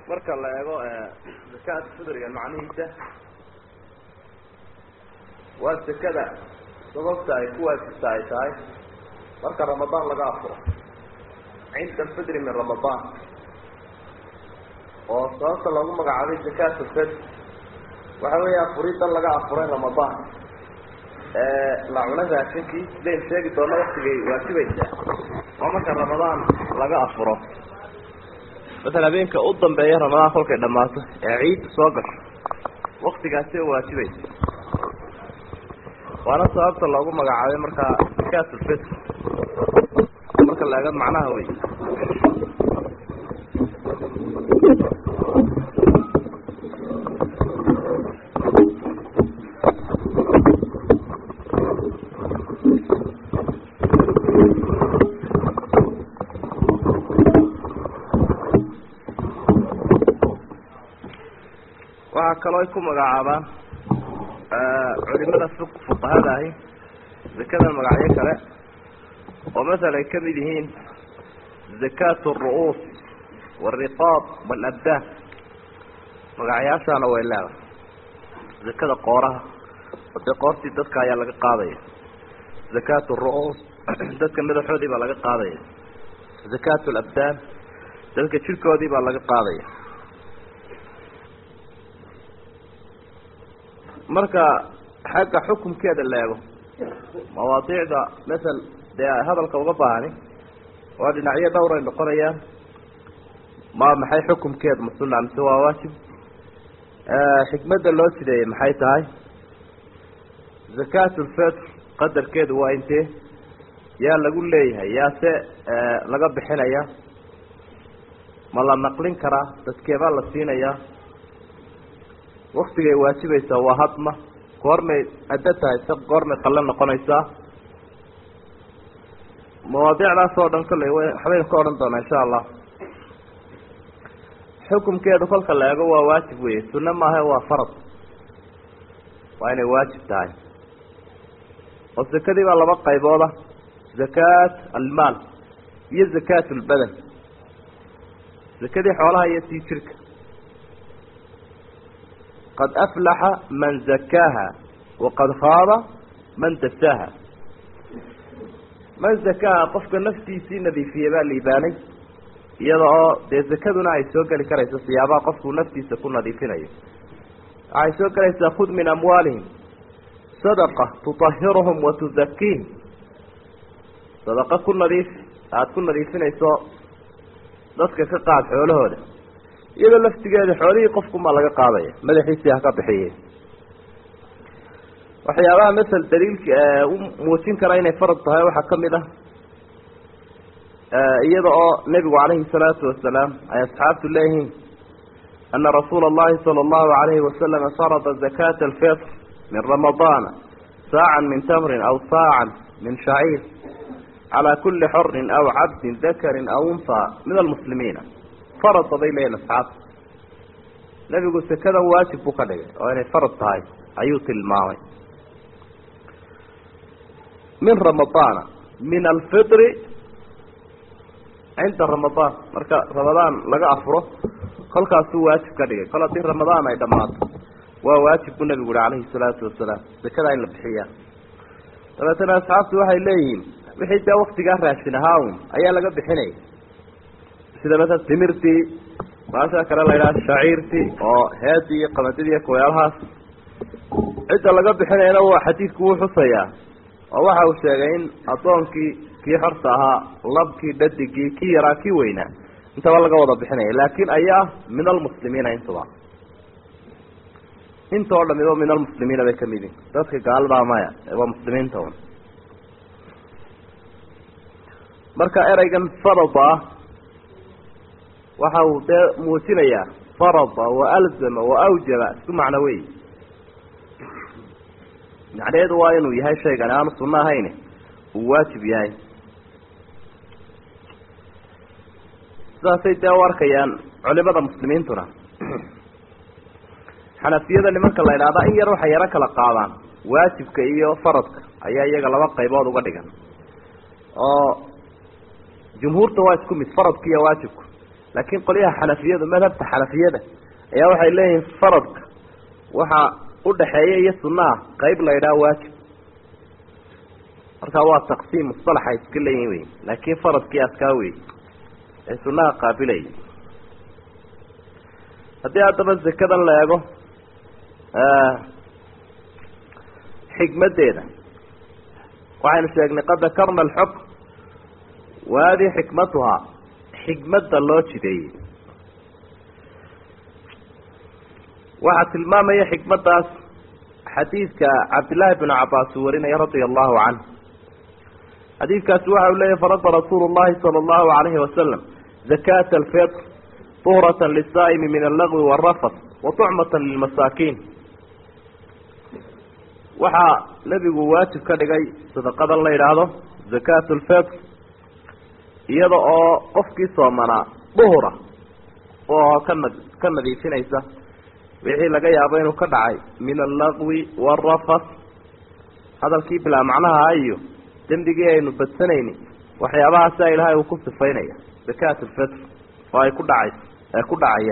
marka la eego zakaat fidriga macnihiisa waa sekada sababta ay ku waajibta ay tahay marka ramadaan laga afuro cinda alfidri min ramadaan oo sababta loogu magacaabay zakaat alfidr waxa weya afuridan laga afuray ramadaan la cuna raashinkii sidayn sheegi doona waktigay waajibaysaa waa marka ramadaan laga afuro masala habeenka u dambeeya ramadaan kolkay dhammaato ee ciidda soo gasho waktigaasi oo waajibaysa waana sababta loogu magacaabay markaa zakaat alfitr marka la eego macnaha wey waxaa kaloo ay ku magacaabaan culimada fuqahada ahi zakada magacyo kale oo masala ay kamid yihiin zakat alru'uus waalriqaab waalabdaan magacyaashaana way leedahay zakada qooraha ode qoortii dadka ayaa laga qaadaya zakat alru'uus dadka madaxoodii baa laga qaadaya zakat alabdaan dadka jirkoodii baa laga qaadaya marka xagga xukumkeeda la eego mawaadiicda masel dee hadalka uga baahani waa dhinacyo dhowr ay noqonayaan ma maxay xukumkeeda ma sunna mise waa waajib xikmadda loo sideeyey maxay tahay zakat ulfitr qadarkeedu waa intee yaa lagu leeyahay yaase laga bixinaya ma la naqlin karaa dadkeebaa la siinayaa waktigay waajibaysaa waa hadma goormay addo tahay se goormay qalle noqonaysaa mawaadiicdaas oo dhan kolley waxbaynu ka odhan doonaa insha allah xukumkeedu kolka la eego waa waajib weye sunne maaha waa farad waa inay waajib tahay oo zakadii baa laba qaybooda zakaat almaal iyo zakaat lbadan zakadii xoolaha iyo tii jirka qad aflaxa man zakaaha waqad khaaba man dasaaha man zakaaha qofka naftiisii nadiifiyey baa liibaanay iyada oo dee zakaduna ay soo geli karayso siyaabaha qofkuu naftiisa ku nadiifinayo waxay soo gelaysaa khud min amwaalihim sadaqa tutahiruhum wa tuzakiihim sadaqa ku nadiif aada ku nadiifinayso dadka ka qaad xoolahooda iyadoo laftigeeda xoolihii qofkumaa laga qaadaya madaxiisii ha ka bixiye waxyaabaha masel daliilka u muujin kara inay farad tahay waxaa kamid ah iyada oo nebigu calayhi salaatu wasalaam ay asxaabtu leeyihiin ana rasuula allahi sala allahu alayhi wasalama farada zakata alfitr min ramadaana saacan min tamrin aw saacan min shaciir calaa kuli xorin aw cabdin dakarin aw unha min almuslimiina farada bay leeyihin asxaabta nebigu sekadan waajib buu ka dhigay oo inay farad tahay ayuu tilmaamay min ramadaana min alfitri cinda ramadaan marka ramadaan laga afuro kolkaasuu waajib ka dhigay kol haddii ramadaan ay dhammaato waa waajib buu nebigu uhi calayhi salaatu wasalaam sekadaa in la bixiyaa dabeetana asxaabtu waxay leeyihiin wixii dee waktigaa raashin ahaa un ayaa laga bixinaya sida masala timirtii maasha kale la yidhaha shaciirtii oo heedii iyo qamadidii iyo kuweelahaas cidda laga bixinayana waa xadiidku wuu xusayaa oo waxa uu sheegay in addoonkii kii xorta ahaa labkii dhadigii kii yaraa kii weynaa intaba laga wada bixinaya laakin ayaa min almuslimiina intuba inta oo dhamiba min almuslimiina bay kamid yihin dadka gaaladaa maya waa muslimiinta un marka ereygan farada ah waxa uu dee muujinayaa farada wa alzama wa awjaba isku macno wey macnaheedu waa inuu yahay shaygani aanu sunno ahayn uu waajib yahay sidaasay dee u arkayaan culimada muslimiintuna xanafiyada nimanka la idhahdaa in yar waxay yaro kala qaadaan waajibka iyo faradka ayaa iyaga laba qaybood uga dhigan oo jumhuurta waa isku mid faradka iyo waajibku laakiin qolyaha xanafiyadu madhabta xanafiyada ayaa waxay leeyihiin faradka waxa udhaxeeya iyo sunaha qeyb la yidhaha waajib marka waa taqsiim musalaxa iska leeyihin wey laakiin faradkii askaa wey ee sunaha qaabilay haddii haddaba zakadan la eego xikmaddeeda waxaynu sheegnay qad dakarna alxukm wa hadihi xikmatuhaa xikmadda loo jideeyey waxaa tilmaamaya xikmaddaas xadiidka cabdillaahi bnu cabaas uu warinaya radia allahu canh xadiidkaasi waxa uu leeyahy farada rasuulu llahi sala allahu alayhi wasalam zakata alfitr tuhrata lisaa'imi min allagwi waalrafas wa tucmata lilmasaakiin waxaa nebigu waajib ka dhigay sadaqadan la yidhaahdo zakatu lfitr iyada oo qofkii soomanaa duhura oo ka na ka nadiifinaysa wixii laga yaabo inuu ka dhacay min allagwi waalrafas hadalkii bilaa macnaha iyo dembigii aynu badsanayni waxyaabahaasa ilaahay uu ku sifaynaya zakat lfitr oo ay ku dhacayso ee ku dhacaya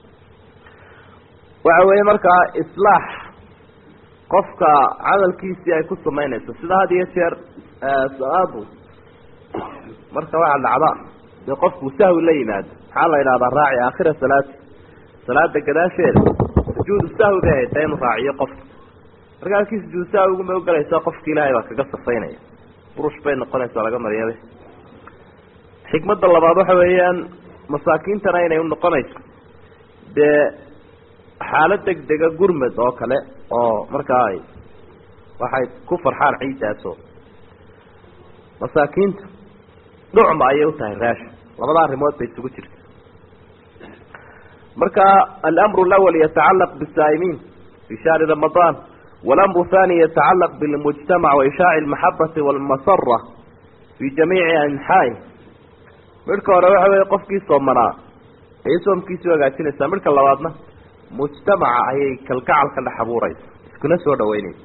waxa weeye markaa islaax qofka cadalkiisii ay ku samaynayso sida had iyo jeer salaadu marka waxaa dhacda dee qofku sahwi la yimaado maxaa la yidhahdaa raaci aakhira salaati salaada gadaasheeda sujuudu sahwi bay haytaa inuu raaciyo qofka marka halkii sujuudu sahwiguma ogalaysaa qofki ilaahay baa kaga safaynaya burush bay noqonaysaa laga maryabe xikmadda labaad waxa weeyaan masaakiintana inay unoqonayso dee xaalad deg dega gurmad oo kale oo markaa ay waxay ku farxaan ciidaaso masaakiinta dhucma ayay utahay raashin labada arrimood bay isugu jirta marka alamru lawal yatacalaq bisaa'imiin fi shahri ramadaan walamru thani yatacalaq bilmujtamac waishaaci almaxabati walmasara fi jamiici anxaa'i midhka hore waxa weeye qofkii soomanaa ayay soomkiisii hagaajinaysaa midhka labaadna mujtamaca ayay kalgacal ka dhex abuuraysa iskuna soo dhaweynaysa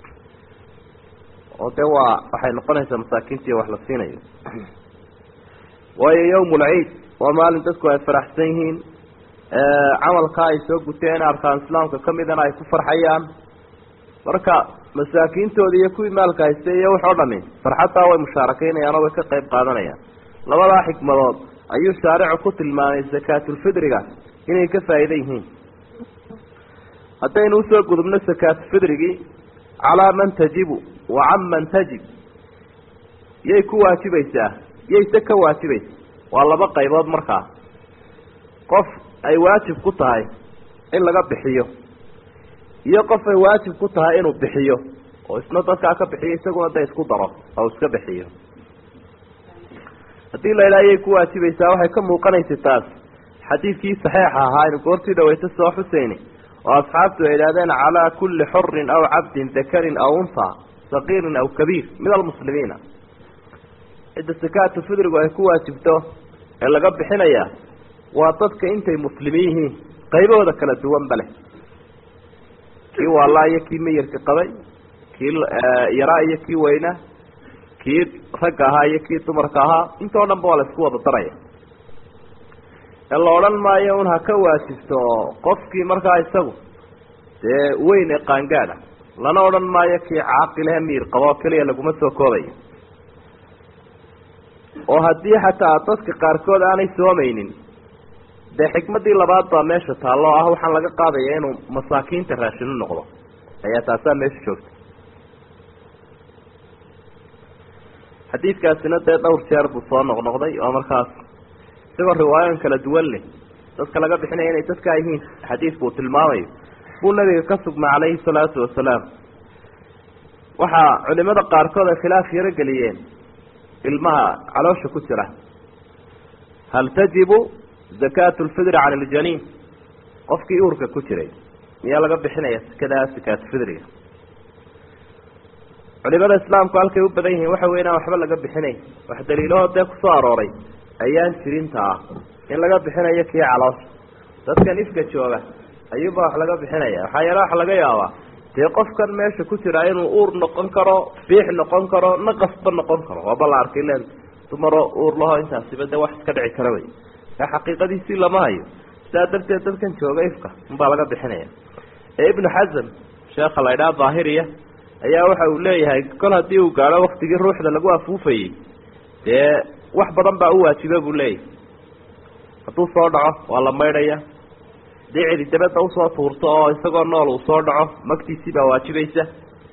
oo dee waa waxay noqonaysaa masaakiintii wax la siinayo waayo yawm lciid waa maalin dadku ay faraxsan yihiin camalkaa ay soo guteen arkaan islaamka kamidana ay ku farxayaan marka masaakiintoodi iyo kuwii maalka haystay iyo wax oo dhami farxaddaa way mushaarakeynayaan oo way ka qayb qaadanayaan labadaa xikmadood ayuu shaaricu ku tilmaamay zakaatulfidriga inay ka faa'iida yihiin haddaynu usoo gudubno sakaatufidrigii calaa man tajibu wa can man tajib yay ku waajibaysaa yayse ka waajibaysa waa laba qaybood markaa qof ay waajib ku tahay in laga bixiyo iyo qof ay waajib ku tahay inuu bixiyo oo isna dadkaa ka bixiyo isaguna da isku daro oo iska bixiyo haddii la idhaha yay ku waajibaysaa waxay ka muuqanaysa taas xadiidkii saxiixa ahaa aynu goortii dhaweyta soo xuseyni oo asxaabtu ay idhahdeen calaa kulli xurin aw cabdin dakarin aw unha saqiirin aw kabiir min almuslimiina cidda sakaatu fidrigu ay ku waajibto ee laga bixinayaa waa dadka intay muslimiin yihiin qaybahooda kala duwanba leh kii waalaa iyo kii meyirka qabay kii yaraa iyo kii weynaa kii ragga ahaa iyo kii dumarka ahaa intoo dhan ba waa la isku wada daraya ee la odhan maayo un ha ka waajibto qofkii markaa isagu dee weyn ee qaangaada lana odhan maayo kii caaqilehe miir qabo oo keliya laguma soo koobayo oo haddii xataa dadka qaarkood aanay soomaynin dee xikmadii labaad baa meesha taallo o ah waxaan laga qaadaya inuu masaakiinta raashinu noqdo ayaa taasaa meesha joogta xadiidkaasina dee dhowr jeer buu soo noqnoqday oo markaas isagoo riwaayoon kala duwan leh dadka laga bixinaya inay dadkaa yihiin xadiidku uu tilmaamayo buu nabiga ka sugma calayhi salaatu wasalaam waxaa culimada qaarkood ay khilaaf yaro geliyeen ilmaha caloosha ku jira hal tajibu zakaatu lfidri cala aljaniin qofkii uurka ku jiray miyaa laga bixinaya sikadaa sakaatu fidriga culimada islaamku halkay u badan yihiin waxa wey inaan waxba laga bixinayn wax daliilahoo dee kusoo arooray ayaan jirinta ah in laga bixinayo kii caloosha dadkan ifka jooga ayuuba wax laga bixinaya waxaa yeele waxa laga yaabaa dee qofkan meesha ku jira inuu uur noqon karo biix noqon karo naqasba noqon karo waaba la arkay len dumaro uur laho intaasiba dee wax iska dhici kara wey ee xaqiiqadiisii lama hayo sidaa darteed dadkan jooga ifka unbaa laga bixinaya ee ibnu xasam sheekha la ydhaha daahiriya ayaa waxa uu leeyahay kol haddii uu gaadho waktigii ruuxda lagu afuufayey dee wax badan baa u waajiba buu leeyahay hadduu soo dhaco waa la maydhaya hadii cidi dabadda usoo tuurto oo isagoo nool uu soo dhaco magtiisii baa waajibaysa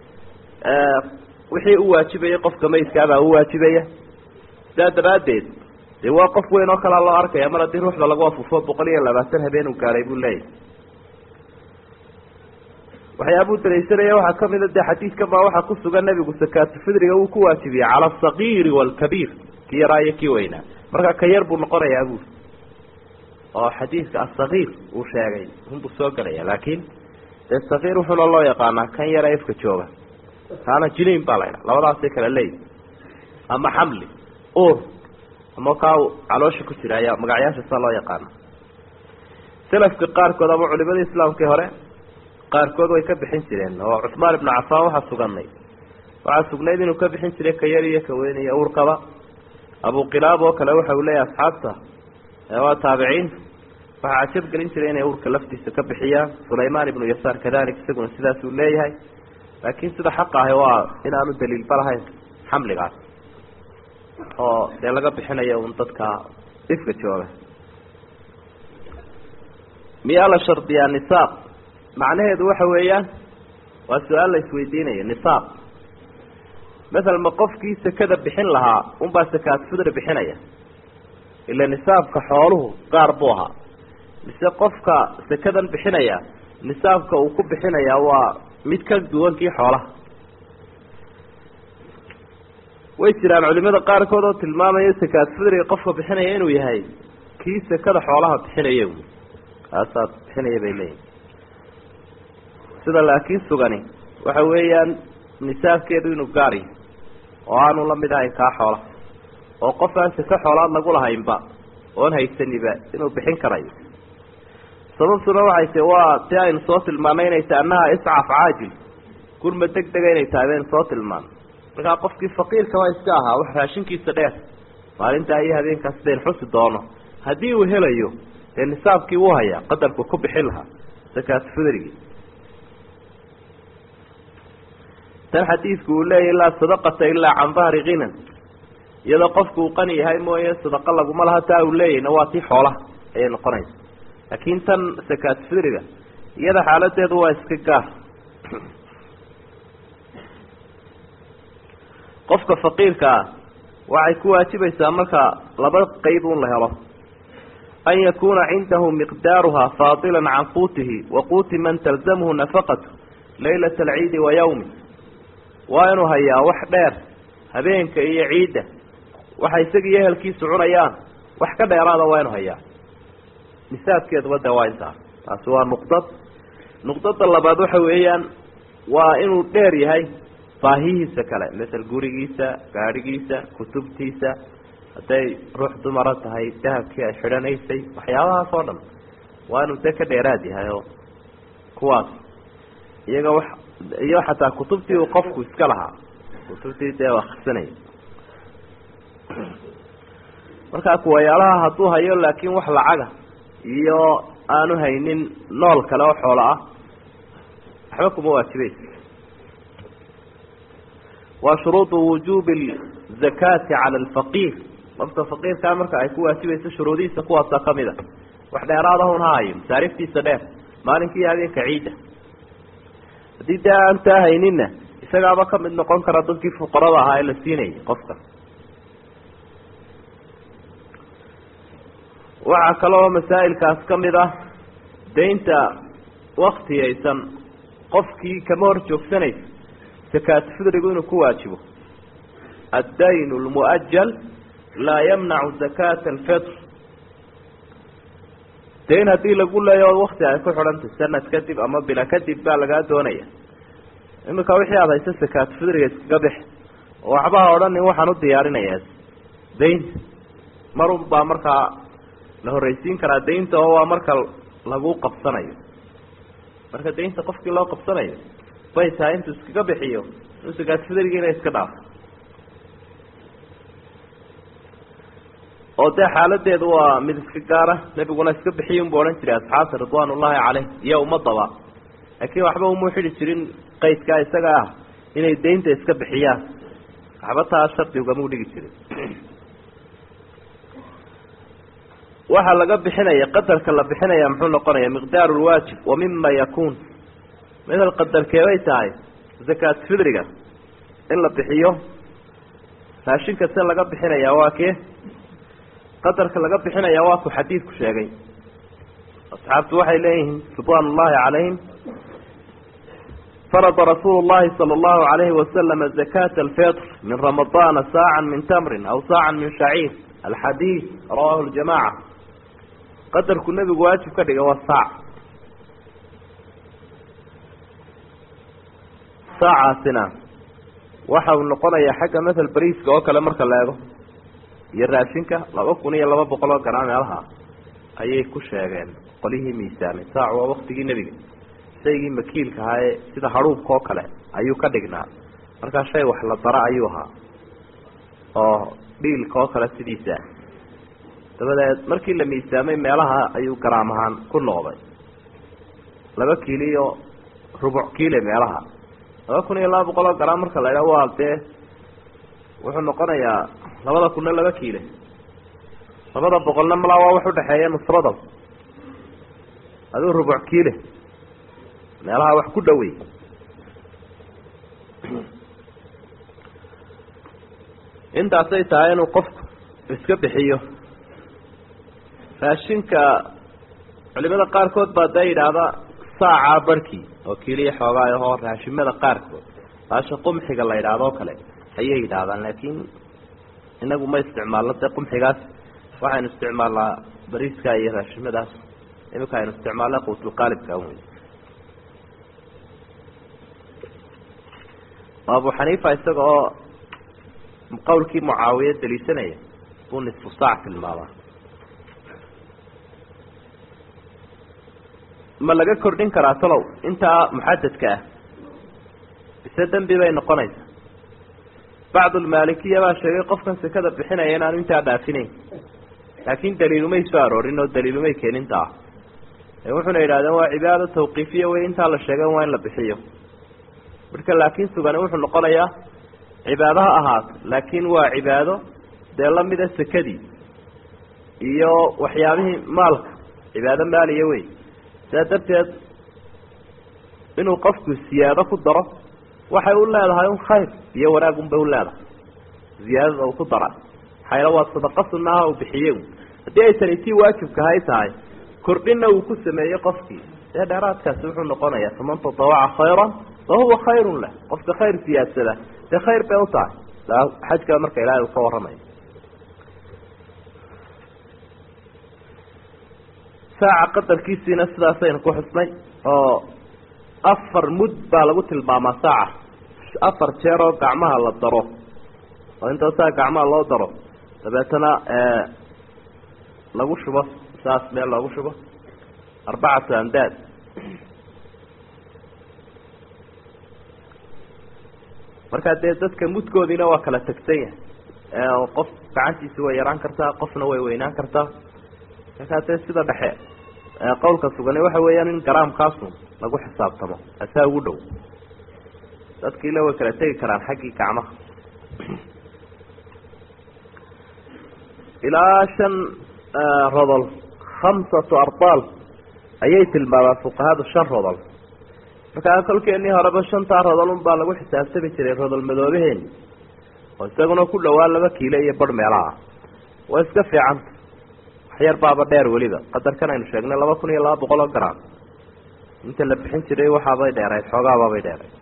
wixii u waajibayay qofka maydkaabaa u waajibaya sidaa daraaddeed dee waa qof weyn oo kalea loo arkaya mar haddii ruuxda lagu afuufo boqol iyo labaatan habeen uu gaadhay buu leeyahay waxyaabuu daraysanaya waxaa kamida dee xadiidkan baa waxaa ku sugan nebigu sakaatu fidriga uu ku waajibiyey cala asagiiri waalkabiir kii yaraa iyo kii weynaa marka ka yar buu noqonayaa buuri oo xadiidka asagiir uu sheegay unbuu soo gelaya laakiin dee sagiir wuxuuna loo yaqaanaa kan yara ifka jooga kaana jiliin baa laydha labadaasay kala leeyihi ama xamli ur ama kaa caloosha ku jira ayaa magacyaasha saa loo yaqaana selafka qaarkood ama culimadii islaamkii hore qaarkood way ka bixin jireen oo cuثmaan ibnu cafaan waxaa suganay waxaa sugnayd inuu ka bixin jiray ka yar iyo ka weyn iyo urkaba abuqilaab oo kale waxa uu leeyahay asxaabta waa taabiciinta waxaa cajab gelin jiray inay urka laftiisa ka bixiyaan sulaymaan ibnu yasaar kadalik isaguna sidaas uu leeyahay laakiin sida xaqa ahi waa inaanu daliilba lahayn xamligaas oo dee laga bixinayo un dadka ifka jooga miyaa la shardiyaa nisaaq macnaheedu waxa weeyaan waa su-aal la isweydiinayo nisaaq masala ma qofkii sekada bixin lahaa unbaa sakaat fidri bixinaya ila nisaabka xooluhu gaar buu ahaa mise qofka sekadan bixinaya nisaabka uu ku bixinayaa waa mid ka duwan kii xoolaha way jiraan culimada qaarkood oo tilmaamaya sakaat fidriga qofka bixinaya inuu yahay kii sekada xoolaha bixinaya kaasaa bixinaya bay leeyihin sida laakiin sugani waxa weeyaan nisaabkeedu inuu gaar yahay oo aanu la mid ahayn kaa xoola oo qof aan seke xoolaad lagu lahaynba oon haysaniba inuu bixin karayo sababtuna waxay tahi waa ti aynu soo tilmaanay inay tahay annaha iscaf caajil gurma deg dega inay tahay baynu soo tilmaanay markaa qofkii faqiirka waa iska ahaa wax raashinkiisa dheer maalintaa iyo habeenkaas dayn xusi doono haddii uu helayo dee nisaabkii wuu hayaa qadarku ku bixin lahaa sakaat fidrigi tan xadiidku uu leeyahy laa sadaqata ilaa can dahri kinan iyadoo qofku uu qani yahay mooye sadaqa laguma laha taa uu leeyahna waa tii xoolaha ayay noqonaysa laakiin tan sakaat fidriga iyada xaaladeedu waa iska gaar qofka faqiirka ah waxay ku waajibaysaa marka laba qeyb un la helo an yakuna cindahu miqdaaruha faadila can quutihi wa quuti man talzamhu nafaqatu laylata alciidi wa yawmi waa inuu hayaa wax dheer habeenka iyo ciidda waxa isaga iyo ehelkiisu cunayaan wax ka dheeraada waa inuu hayaa nisaabkeeduba dee waa intaa taasi waa nuqdad nuqdada labaad waxa weeyaan waa inuu dheer yahay baahihiisa kale masel gurigiisa gaadhigiisa kutubtiisa hadday ruux dumara tahay dahabkii ay xidhanaysay waxyaabahaas oo dhan waa inuu dee ka dheeraad yahay oo kuwaas iyaga wax iyo xataa kutubtii uu qofku iska lahaa kutubtii dee akrisanaya markaa kuwayaalaha hadduu hayo laakiin wax lacaga iyo aanu haynin nool kale oo xoolo ah waxba kuma waajibaysa waa shuruudu wujuubi zakaati cala alfaqiir qofka faqiirkaa marka ay ku waajibayso shuruudihiisa kuwaasaa kamid a wax dheeraadahun ha hayo masaariftiisa dheer maalinkii habeenka ciidda haddii dee aan taa hayninna isagaaba kamid noqon kara dadkii fuqarada ahaa ee la siinayay qofka waxaa kaloo masaa'ilkaas kamid ah daynta waktiyaysan qofkii kama hor joogsanaysa sakaat fidrigu inuu ku waajibo addayn lmuajal laa yamnacu zakata alfitr dayn haddii lagu leeyo wakti ay ku xidhantay sanad kadib ama bila kadib baa lagaa doonaya imika wixii aada hayso sakaat fidriga iskaga bix oo waxbaha odhanin waxaan u diyaarinayaa daynta marun baa markaa la horreysiin karaa daynta oo waa marka lagu qabsanayo marka daynta qofkii loo qabsanayo bay tahay intuu iskaga bixiyo inuu sakaat fidrigiina iska dhaafo oo dee xaaladeedu waa mid iska gaara nebiguna iska bixiy unbu odhan jiray asxaabta ridwaan ullaahi caleyh iyo ummadaba laakiin waxba umuu xidhi jirin qaydkaa isaga ah inay daynta iska bixiyaan waxba taa shardi ugamau dhigi jirin waxaa laga bixinaya qadarka la bixinaya muxuu noqonaya miqdaaru lwaajib wa mima yakuun midal qadarkeebay tahay zakaat fidriga in la bixiyo raashinka se laga bixinaya waa kee qadarka laga bixinaya waa ku xadiidku sheegay asxaabtu waxay leeyihiin ridwaan ullahi calayhim farada rasuulu llahi sala allahu alayhi wasalama zakata alfitr min ramadaana saacan min tamrin aw saacan min shaciir alxadiid rawahu ljamaca qadarku nebigu waajib ka dhigay waa saac saacaasina waxa uu noqonayaa xagga mathal bariiska oo kale marka la eego iyo raashinka laba kun iyo laba boqol oo garaa meelaha ayay ku sheegeen qolihii miisaamay saac waa waktigii nebiga shaygii makiilka ahaa ee sida hadhuubka oo kale ayuu ka dhignaa markaa shay wax la dara ayuu ahaa oo dhiilka oo kale sidiisa dabadeed markii la miisaamay meelaha ayuu garaam ahaan ku noqday laba kiili iyo rubuc kiile meelaha laba kun iyo laba boqol oo garaam marka la idhaha waa dee wuxuu noqonayaa labada kunna laba kiile labada boqolna malaa waa wax udhaxeeya nusradal aduu rubuc kiile meelaha wax ku dhawey intaasay tahay inuu qofku iska bixiyo raashinka culimada qaarkood baa dee yidhaahda saacaa barhkii oo keliya xoogaa ahoo raashimada qaarkood baasha qumxiga la yidhaahdo o kale ayay yidhaahdaan laakiin inagu ma isticmaalno dee qumxigaas waxaynu isticmaalnaa bariiska iyo raashimadaas iminka aynu isticmaalna quutulqaalibka wey abu xaniifa isaga oo qawlkii mucaawiye daliisanaya buu nisfu saac tilmaamaa ma laga kordhin karaa talow intaa muxadadka ah bise dembi bay noqonaysaa bacdulmaalikiya baa sheegay qofkan sekada bixinaya inaanu intaa dhaafinayn laakin daliilumay soo aroorin oo daliilumay keeninta ah ee wuxuna yidhahdeen waa cibaado tawqiifiya wey intaa la sheegay waa in la bixiyo marka laakiin sugani wuxuu noqonayaa cibaado ha ahaato laakiin waa cibaado dee lamida sekadii iyo waxyaabihii maalka cibaado maaliya wey sidaa darteed inuu qofku siyaado ku daro waxay u leedahay un khayr iyo wanaag un bay u leedahay ziyaadada uu ku dara xayla waa sadaqa sunaaha uu bixiye haddii ay tani tii waajibka hay tahay kordhinna uu ku sameeyey qofkii dee dheeraadkaasi wuxuu noqonayaa faman tatawaca khayran fahuwa khayrun lah qofka khayr siyaadsada dee khayr bay u tahay xajka marka ilaahay uu ka warramayo saaca qadarkiisiina sidaasaynu ku xusnay oo afar mud baa lagu tilmaamaa saaca afar jeer oo gacmaha la daro oo intaasaa gacmaha loo daro dabeetana lagu shubo saas meel loogu shubo arbacatu amdaad markaa dee dadka mudkoodiina waa kala tegsan yahay qof gacantiisi way yaraan kartaa qofna way weynaan kartaa markaa dee sida dhexe qawlka sugani waxa weeyaan in garaamkaasu lagu xisaabtamo asaa ugu dhow dadkiila way kala tegi karaan xaggii gacmaha ilaa shan rodol khamsatu ardaal ayay tilmaamaan fuqahadu shan rodol markaa kolkeenii horeba shantaa rodol un baa lagu xisaabtami jiray rodol madoobaheeni oo isaguna ku dhawaa laba kiilo iyo barh meelaha waa iska fiicanta waxyar baaba dheer weliba qadarkan aynu sheegnay laba kun iyo laba boqol oo garam inta la bixin jiray waxaabay dheerayd xoogaababay dheerayd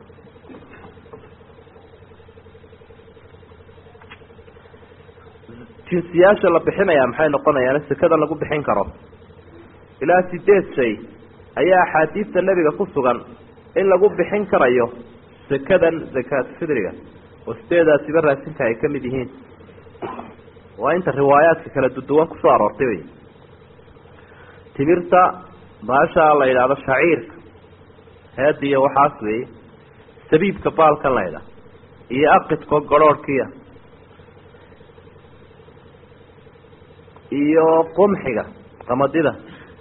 jinsiyaasha la bixinaya maxay noqonayaan sekada lagu bixin karo ilaa sideed shay ayaa axaadiista nebiga ku sugan in lagu bixin karayo sekadan zakaat fidriga oo sideedaasiba raasinka ay kamid yihiin waa inta riwaayaadka kala duduwan kusoo aroortay wey timirta baasha la yidhaahdo shaciirka heediyo waxaas weeye sabiibka baalkan la ydhaha iyo aqidko garhoorhkiya iyo qumxiga qamadida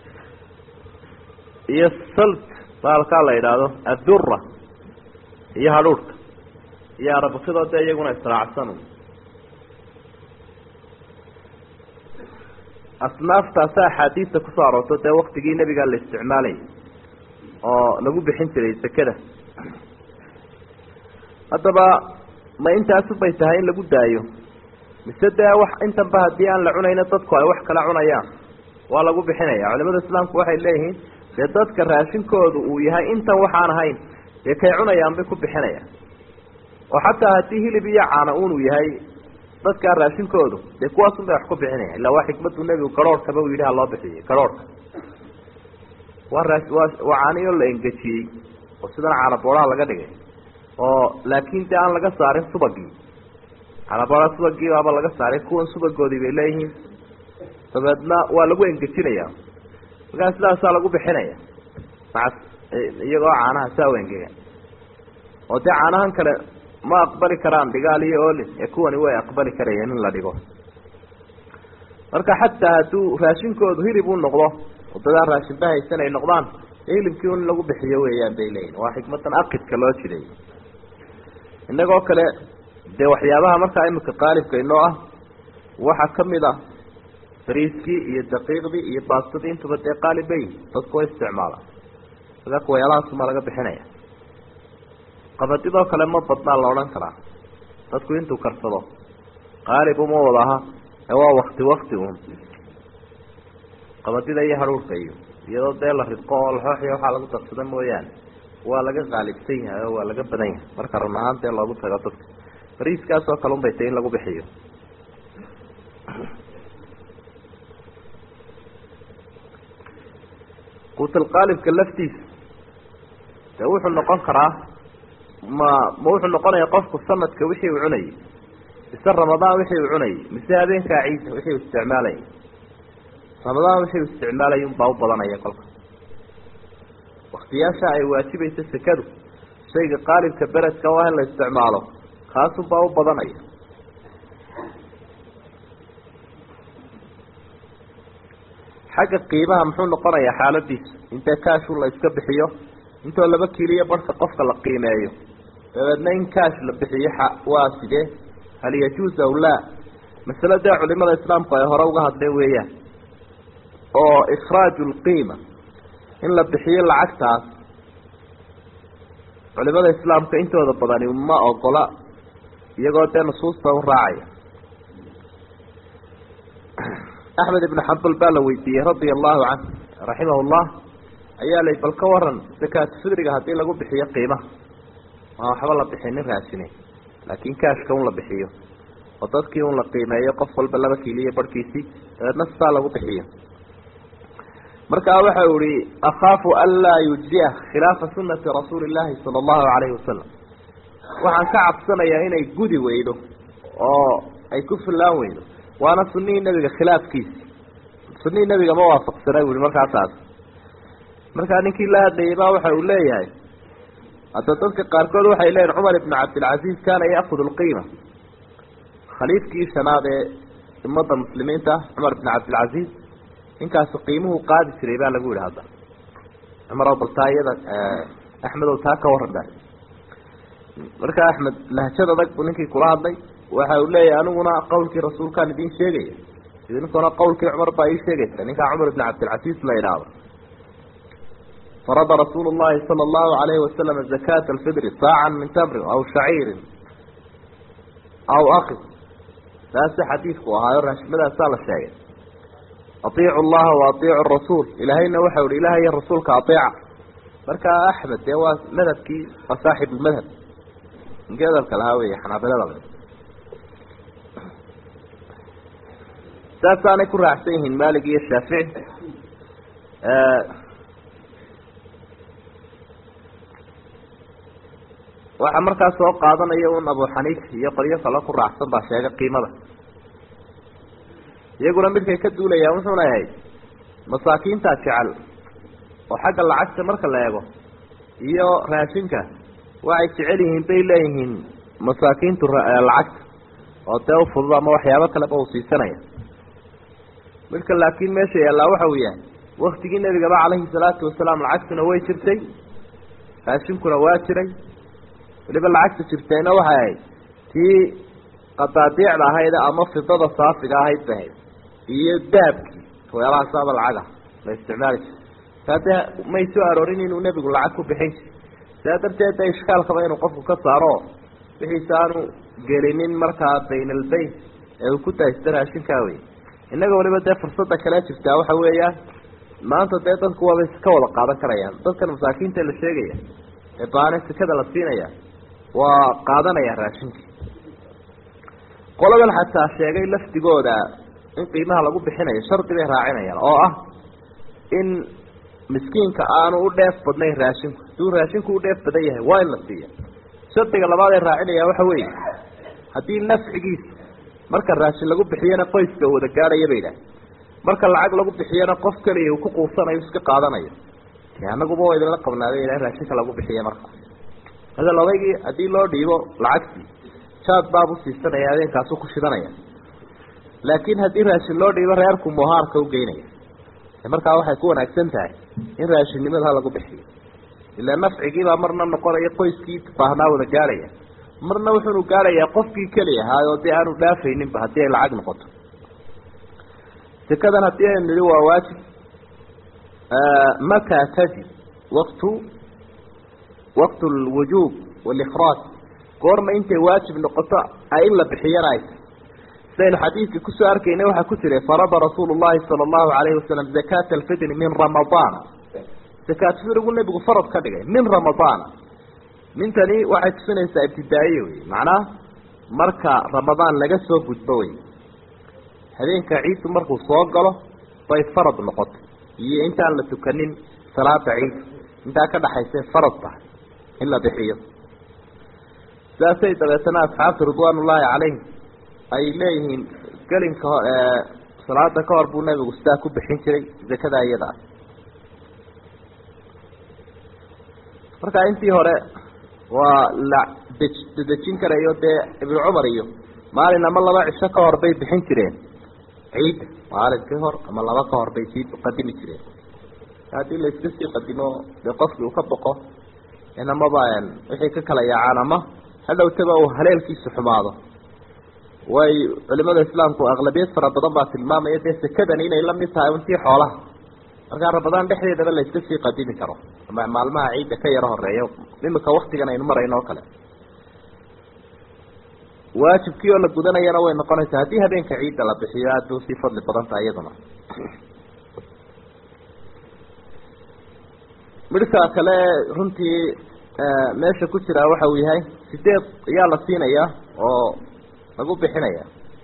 iyo salt baalkaa la yidhaahdo addura iyo hadhuurhka iyo arabakidoo dee iyaguna israacsan asnaaftaasa axaadiista kusoo aroorto dee waktigii nebigaa la isticmaalayay oo lagu bixin jiray sekada haddaba ma intaasubay tahay in lagu daayo mise dee wax intanba haddii aan la cunayna dadku ay wax kala cunayaan waa lagu bixinaya culimada islaamku waxay leeyihiin dee dadka raashinkoodu uu yahay intan waxaan ahayn dee kay cunayaan bay ku bixinayaan oo xataa haddii hilib iyo caana unuu yahay dadkaa raashinkoodu dee kuwaasun bay wax ku bixinaya illa waa xikmadu nebigu garhoorhkaba uu yidhi ha loo bixiyey garhoorhka waa raa waa waa caaniyo la engejiyey oo sidan caana booraha laga dhigay oo laakin dee aan laga saarin subagii caanaboora subagii baaba laga saaray kuwan subagoodii bay leeyihiin dabeedna waa lagu engejinaya markaa sidaasaa lagu bixinaya maa iyagoo caanaha saa u engegan oo dee caanahan kale ma aqbali karaan dhigaal iyo olin ee kuwani way aqbali karayeen in la dhigo marka xataa hadduu raashinkoodu hilib u noqdo wadadaa raashinba haysan ay noqdaan hilibkii un in lagu bixiyo weeyaan bay leeyihin waa xikmadan aqidka loo jiray innagoo kale dee waxyaabaha markaa imika qaalibka inoo ah waxaa kamid ah bariiskii iyo daqiiqdii iyo baastadii intuba dee qaalib bay dadku way isticmaalaan sida kuwayaalahaasuma laga bixinaya qabadidoo kale ma badnaa la odhan karaa dadku intuu karsado qaalib uma wada aha ee waa wakti wakti un qabadida iyo hadhuurka iyo iyadoo dee la ridqo oo laxooxiya waxaa lagu darsada mooyaane waa laga qaalibsan yahay oo waa laga badan yahay marka run ahaan dee loogu tago dadka bariiskaas oo kale un bay tay in lagu bixiyo quutalqaalibka laftiisa dee wuxuu noqon karaa ma ma wuxuu noqonaya qofku sanadka wixii uu cunayay mise ramadaan wixii uu cunayay mise habeenkaa ciisa wixii uu isticmaalayay ramadaan wixii uu isticmaalayay unbaa u badanaya kolka waktiyaasha ay waajibaysa sekadu shayga qaalibka beredka oo ah in la isticmaalo kaasunbaa u badanaya xagga qiimaha muxuu noqonayaa xaaladiisa intee kaashu la iska bixiyo intoo laba kiiliyo barhka qofka la qiimeeyo dabeedna in kaash la bixiyo waa sidee hal yajuuz aw laa masale dee culimada islaamku ay hore uga hadleen weeyaan oo ikhraaju lqiima in la bixiyo lacagtaas culimada islaamka intooda badani ma ogola iyagoo dee nusuusta u raacaya axmed ibnu xambal baa la weydiiyey radia allahu canh raximah llah ayaa lay bal ka waran zakaatu fidriga haddii lagu bixiyo qiimaha maa waxba la bixinin raasine laakin kaashka un la bixiyo oo dadkii un la qiimeeyo qof walba laba kiiliyo barhkiisii dabeedna sisaa lagu bixiyo markaa waxa u ihi akhaafu an laa yujziya khilaafa sunati rasuuli llahi sala allahu alayhi wasalam waxaan ka cabsanayaa inay gudi weydo oo ay ku fillaan weydo waana sunihii nebiga khilaafkiisi sunihii nebiga ma waafaqsana bu ihi markaa taas markaa ninkii la hadlayay baa waxa uu leeyahay hadda dadka qaarkood waxay leeyihin cumar ibnu cabdilcaziz kaana yaakudu lqiima khaliifkii shanaad ee ummadda muslimiinta ah cumar ibnu cabdilcaziz ninkaasi qiimuhu qaadi jiray baa lagu yihi hadda cumar bal taa iyada axmed ow taa ka waran ba markaa axmed lahjad adag buu ninkii kula hadlay waxa uu leeyahay aniguna qawlkii rasuulkaan idin sheegaya idinkuna qawlkii cumar baa ii sheegaysa ninkaa cumar ibn cabdilcaziz la idhaahdo farada rasuulu llahi sala allahu alayhi wasalam zakata alfidri saacan min tamrin aw shaciirin aw akid taasi xadiidku ahaayo raashimadaasa la sheegay atiicu llaha wa atiicu rasuul ilaahayna waxau ihi ilaah iyo rasuulka ateeca markaa axmed dee waa madhabkii waa saaxib lmadhab ninkii hadalka lahaa wey xanaabilada saasaanay ku raacsan yihiin malik iyo shaafici waxaa markaa soo qaadanaya un abu xaniif iyo qolyo kalo ku raacsan baa sheegay qiimada iyaguna midkay ka duulayaan wuxuuna yahay masaakiintaa jecel oo xagga lacagta marka la eego iyo raashinka waxay jecel yihiin bay leeyihiin masaakiintu lacagta oo dee ufudud ama waxyaabo kaleba uu siisanaya midka laakiin meesha yaallaa waxa uu yahay waktigii nebigaba calayhi salaatu wasalaam lacagtuna way jirtay raashinkuna waa jiray weliba lacagta jirtayna waxay ahayd tii qadaadiicda ahayd ama fidada saafiga ahayd ba ahayd iyo dahabkii waxyaalahaasaba lacaga la isticmaali jira saa dee may soo aroorin inuu nebigu lacag ku bixin jiri sidaa darteed de ishkaalkaba inuu qofku ka saaro wixiisa aanu gelinin markaa bayn albayn ee uu ku daaysta raashinkaa wey innaga waliba dee fursada kale jirtaa waxa weeyaan maanta dee dadku waaba ka wada qaadan karayaan dadkan masaakiinta la sheegaya ee baane sekada la siinaya waa qaadanaya raashinkii qoladan xataa sheegay lafdigooda in qiimaha lagu bixinayo shardi bay raacinayaan oo ah in miskiinka aanu u dheef badnayn raashinku haduu raashinku u dheef badan yahay waa in la siiya shardiga labaad ee raacinaya waxa weeye haddii nafcigiisa marka raashin lagu bixiyana qoyska u wada gaadhaya bay idhaah marka lacag lagu bixiyana qof keliya uu ku quusanayo iska qaadanayo anaguba waa idinla qabnaaday ila raashinka lagu bixiya marka hadal odaygii haddii loo dhiibo lacagtii jaad baabu siisanaya adeenkaasu ku shidanaya laakiin haddii raashin loo dhiibo reerku muhaarka u geynaya markaa waxay ku wanaagsan tahay in raashinnimada lagu bixiyo ilaa nafcigiibaa marna noqonaya qoyskii baahnaa wada gaadhaya marna wuxuunu gaadhayaa qofkii keli ahaa oo dee aanu dhaafayninba haddii ay lacag noqoto sekadan haddii aynu nihi waa waajib mataa tajib waktu waqt lwujuub walikhraaj goorma intay waajib noqoto in la bixiyana ay sidaynu xadiidka kusoo arkaynay waxaa ku jiray farada rasuulu llahi sala allahu alayhi wasalam zakata alfidri min ramadaan zakaat fidrigu nebigu farad ka dhigay min ramadaan mintani waxay tusinaysaa ibtidaa'iye wey macnaha marka ramadaan laga soo gudbo wey habeenka ciiddu markuu soo galo bay farad noqotay iyo intaan la tukanin salaada ciid intaa ka dhaxaysay farad tahay in la bixiyo sidaasay dabeetana asxaabta ridwaanullaahi calayhim ay leeyihiin gelinka ho salaada ka hor buu nebigu sidaa ku bixin jiray zakada iyada ah marka intii hore waa la dej dedejin karayo dee ibnu cumar iyo maalin ama laba cisho ka hor bay bixin jireen ciidda maalinkii hor ama laba ka hor bay sii qadimi jireen haddii la iska sii qadimo dee qofkii uu ka boqo in amaba wixii ka kala yaacaan ama hadhowtaba uu haleelkiisu xumaado way culimada islaamku aqlabiyad fara badan baa tilmaamaya dee sekadani inay la mid tahay untii xoolaha markaa ramadaan dhexdeedaba la iska sii qadimi karo ama maalmaha ciidda ka yaro horeeyo imika waktigan aynu marayno oo kale waajibkii oo la gudanayana way noqonaysaa haddii habeenka ciidda la bixiyo aada bay usii fadli badan tahay iyaduna midhka kale runtii meesha ku jiraa waxa uu yahay sideed ayaa la siinayaa oo lagu bixinaya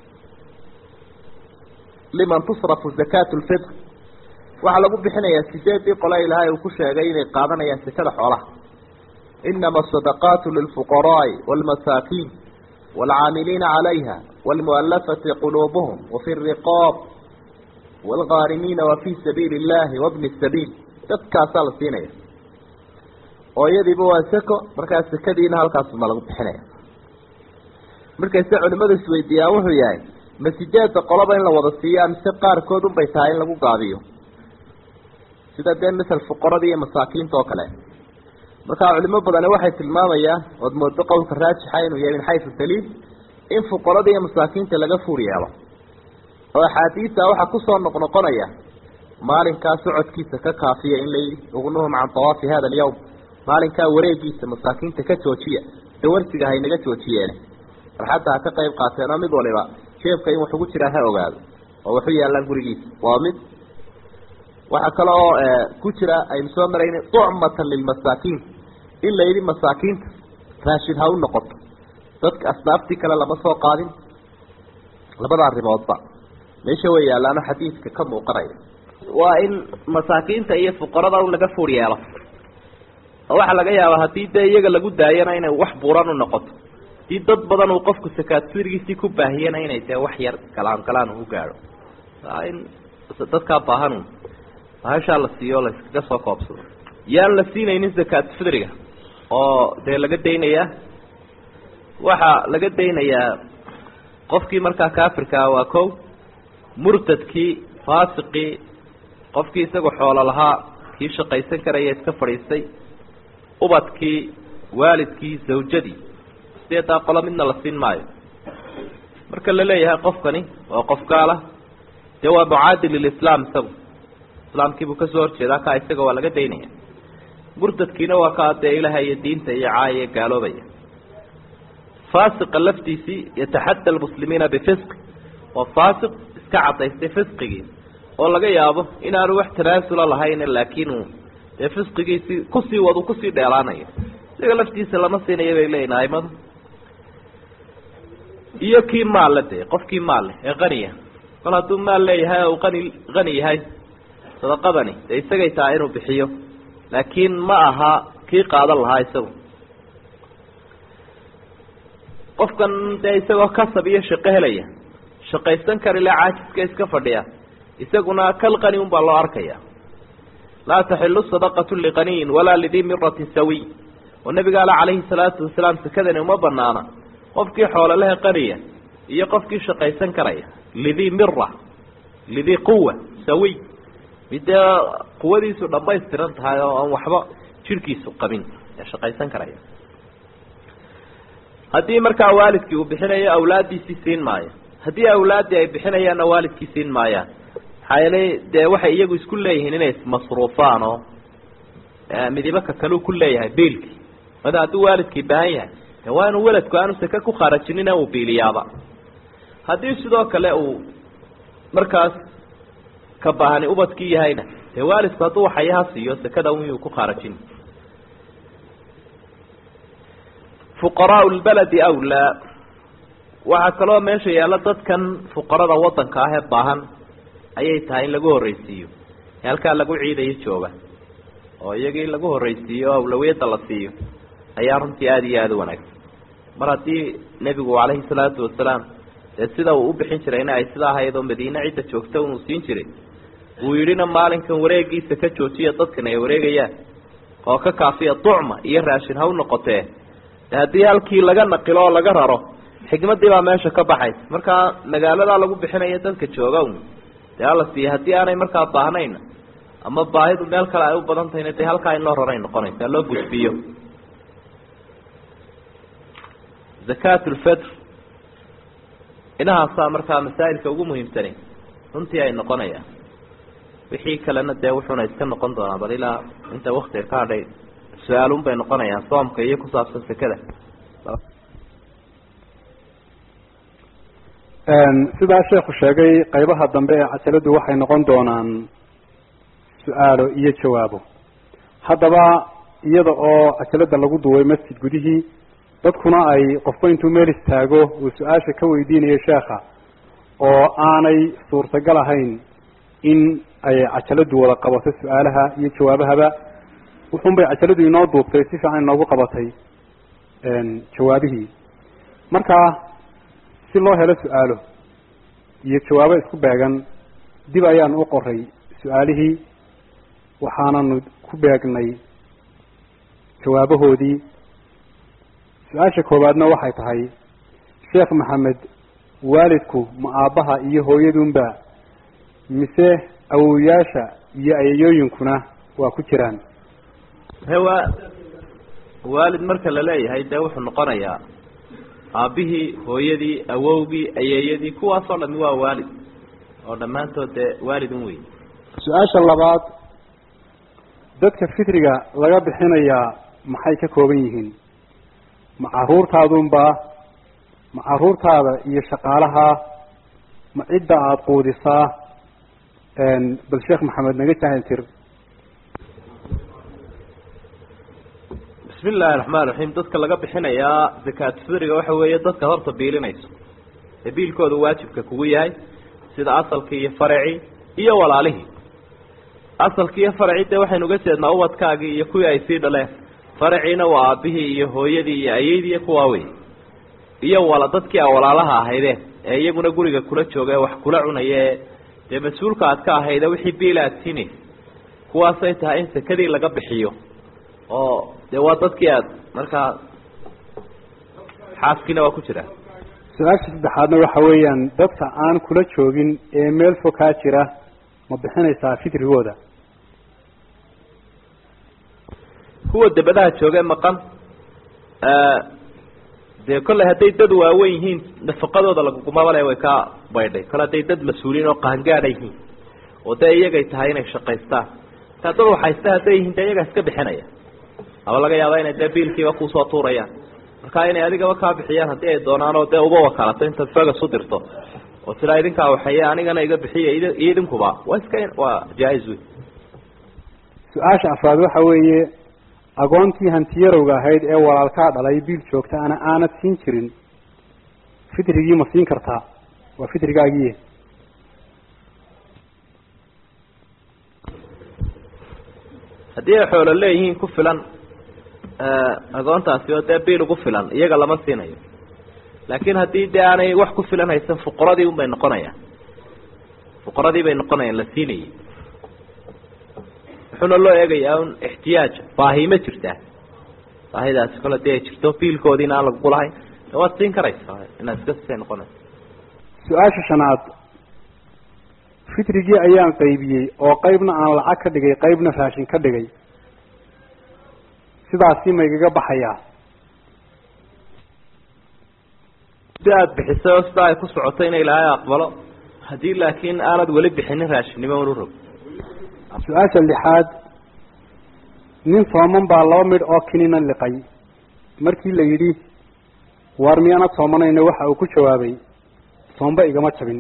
liman tusrafu zakatu lfitr waxaa lagu bixinayaa sideedii qole ilaahay uu ku sheegay inay qaadanayaan sekada xoolaha inama asadaqaatu lilfuqaraai waalmasaakiin waalcaamiliina calayha waalmualafati quluubuhum wafi riqaab waalghaarimiina wafii sabiili illahi wabni sabiil dadkaasaa la siinaya oo iyadiiba waa seko markaa sekadiina halkaasuma lagu bixinaya markayse culimadu isweydiiyaan wuxuu yahay ma sideedda qoloba in la wada siiyaa mise qaarkood unbay tahay in lagu gaabiyo sida dee misal fuqarada iyo masaakiinta oo kale markaa culimo badani waxay tilmaamayaan ood moodo qowlka raajixa inuu yahay min xaysu daliil in fuqarada iyo masaakiinta laga fuur yeelo oo axaadiista waxaa kusoo noqnoqonaya maalinkaa socodkiisa ka kaafiya in layidhi ugnuhum can tawaafi hada alyawm maalinkaa wareegiisa masaakiinta ka joojiya dawarsiga haynaga joojiyeene farxadda ha ka qayb qaateen oo mid waliba jeebka in wax ugu jiraa ha ogaado oo waxu yaallaan gurigiisa waa mid waxaa kale oo ku jira aynu soo marayna tucmatan lilmasaakiin in la yidhi masaakiinta raashid ha u noqoto dadka asnaaftii kale lama soo qaadin labada arrimoodba meesha way yaallaano xadiidka ka muuqanaya waa in masaakiinta iyo fuqarada un laga fuur yeelo oo waxaa laga yaabaa haddii dee iyaga lagu daayana inay wax buuran u noqoto hadii dad badan uu qofku sakaad sirigiisii ku baahiyana inay dee wax yar galaan galaan u gaadho in dadkaa baahan bahashaa la siiyo la iskaga soo koobsado yaan la siinaynin zakaat fidriga oo dee laga daynayaa waxaa laga daynayaa qofkii markaa kaafirkaa waa ko murtadkii faasiqii qofkii isagoo xoolo lahaa kii shaqaysan karaya iska fadhiistay ubadkii waalidkii zawjadii sideedaa qolo midna la siin maayo marka la leeyahay qofkani waa qof gaala dee waa mucaadi lilislaam isagu islaamkiibuu kasoo horjeedaa kaa isaga waa laga daynaya murtadkiina waa kaa dee ilaha iyo diinta iyo caaya gaaloobaya faasiqa laftiisii yataxadda almuslimiina bifisqi waa faasiq iska cadaystay fisqigii oo laga yaabo inaanu wax tanaasula lahayn laakiin uu dee fisqigiisii kusii wadu kusii dheelaanayo isaga laftiisa lama siinayo bay leeyihin aimadu iyo kii maalle dee qofkii maalle ee qaniya kol hadduu maal leeyahay oo uu qani qani yahay sadaqadani dee isagay tahay inuu bixiyo laakiin ma aha kii qaadan lahaa isagu qofkan dee isagoo kasab iyo shaqo helaya shaqaysan karile caajiska iska fadhiya isaguna kal qani un baa loo arkaya laa taxilu sadaqatu liqaniyin walaa lidii miratin sawiy oo nabiga ale calayhi salaatu wasalaam sakadani uma banaana qofkii xoololaha qaniya iyo qofkii shaqaysan karaya lidii mira lidii quwa sawiy midee quwadiisu dhamaystiran tahay oo aan waxba jirhkiisu qabin ee shaqaysan karaya haddii markaa waalidkii uu bixinayo awlaaddiisii siin maayo haddii awlaaddii ay bixinayaanna waalidkii siin maayaan maxaa yeelay dee waxay iyagu isku leeyihiin inay ismasruufaan oo midibaka kaleu ku leeyahay biilkii mada hadduu waalidkii baahan yahay de waa inuu weladku aanu sake ku khaarajinina uu biiliyaaba haddii sidoo kale uu markaas ka baahani ubadkii yahayna dee waalidku hadduu waxayaha siiyo sakada iyuu ku khaarajin fuqaraau lbaladi awlaa waxaa kaloo meesha yaalla dadkan fuqarada waddanka ah ee baahan ayay tahay in lagu horreysiiyo ee halkaa lagu ciidayo jooga oo iyagii lagu horreysiiyo o awlawiyadda la siiyo ayaa runtii aada iyo aada u wanaagsan mar haddii nebigu calayhi salaatu wasalaam dee sida uu u bixin jirayna ay sidaa ahayd oo madiine cidda joogta unuu siin jiray uu yidhina maalinkan wareegiisa ka joojiya dadkan ay wareegayaan oo ka kaafiya ducma iyo raashin ha u noqotee de haddii halkii laga naqilo oo laga raro xikmadii baa meesha ka baxaysa markaa magaaladaa lagu bixinayo dadka jooga un dee hala siiya haddii aanay markaa baahnayna ama baahidu meel kale ay u badan tahayna dee halkaa in loo raray noqonaysa loo gudbiyo zakat lfitr inahaasaa markaa masaa'ilka ugu muhiimsani runtii ay noqonayaan wixii kalena dee wuxuuna iska noqon doonaa bal ilaa inta waktiga ka hadhay su-aalun bay noqonayaan soomka iyo ku saabsan sekada sidaa sheekhu sheegay qaybaha dambe ee cajaladu waxay noqon doonaan su-aalo iyo jawaabo haddaba iyada oo cajalada lagu duway masjid gudihii dadkuna ay qofba intuu meel istaago uu su-aasha ka weydiinayo sheekha oo aanay suurtagal ahayn in ay cajaladu wada qabato su-aalaha iyo jawaabahaba wuxun bay cajaladu inoo duubtay si fiican inoogu qabatay jawaabihii marka si loo helo su-aalo iyo jawaabo isku beegan dib ayaan u qoray su-aalihii waxaananu ku beegnay jawaabahoodii su-aasha koowaadna waxay tahay sheekh maxamed waalidku ma aabbaha iyo hooyadunba mise awowayaasha iyo ayayooyinkuna waa ku jiraan hewa waalid marka la leeyahay dee wuxuu noqonayaa aabbihii hooyadii awowgii ayeeyadii kuwaasoo dhami waa waalid oo dhammaantood dee waalidun wey su-aasha labaad dadka fitriga laga bixinayaa maxay ka kooban yihiin ma caruurtaadunba ma caruurtaada iyo shaqaalaha ma cidda aada quudisaa bal sheekh maxamed naga jahil tir bismi illaahi raxmaan raxiim dadka laga bixinayaa zakaat fitriga waxa weeye dadka horta biilinayso ee biilkooda waajibka kugu yahay sida asalkii iyo faracii iyo walaalihii asalkii iyo faracii dee waxaynu uga jeednaa ubadkaagii iyo kuwii ay sii dhaleen faraciina waa aabihii iyo hooyadii iyo ayeydii iyo kuwaa wey iyo wala dadkii a walaalaha ahaydeen ee iyaguna guriga kula jooga ee wax kula cunaya ee dee mas-uulka aad ka ahayde wixii biil aad siinaysa kuwaasay tahay in sekadii laga bixiyo oo dee waa dadkii aad markaa xaaskiina waa ku jiraa su-aasha saddexaadna waxa weeyaan dadka aan kula joogin ee meel fog kaa jira ma bixinaysaa fitrigooda kuwa dabadaha jooge maqan dee kolley hadday dad waaweyn yihiin nafaqadooda lagugumabale way ka baydhay kole hadday dad mas-uuliyiin oo qaangaada yihiin oo dee iyagay tahay inay shaqaystaan taa dad waxaysta hadday yihiin dee iyagaa iska bixinaya aba laga yaaba inay dee biilkiiba kusoo tuurayaan marka inay adigaba kaa bixiyaan haddii ay doonaan oo dee uba wakalato intaad fagas u dirto oo sidaa idinkaa waxeeye anigana iga bixiya iyo idinkuba waa iska waa jaa-is wey su-aasha afraad waxa weeye agoontii hantiyarowga ahayd ee walaalkaa dhalay biil joogta ana aanad siin jirin fitrigii ma siin kartaa waa fitrigaagiiye haddii ay xoolo leeyihiin ku filan agoontaasi oo dee biil ugu filan iyaga lama siinayo laakiin haddii dee aanay wax ku filan haysan fuqaradii un bay noqonayaan fuqaradii bay noqonayaan la siinayay wuxuuna loo eegayaa un ixtiyaaj baahi ma jirtaa baahidaasi kole dee ay jirto biilkoodiina aan lagugu lahayn de waad siin karaysaa inaad iska sisay noqonaysa su-aasha shanaad fitrigii ayaan qaybiyey oo qaybna aan lacag ka dhigay qaybna raashin ka dhigay sidaasi ma igaga baxayaa si aada bixisay oo sidaa ay ku socoto ina ilaahay aqbalo haddii laakiin aanad weli bixinin raashinnimo unu rog su-aasha lixaad nin sooman baa laba midh oo kinina liqay markii la yidhi waar miyaanad soomanayno waxa uu ku jawaabay soomba igama jabin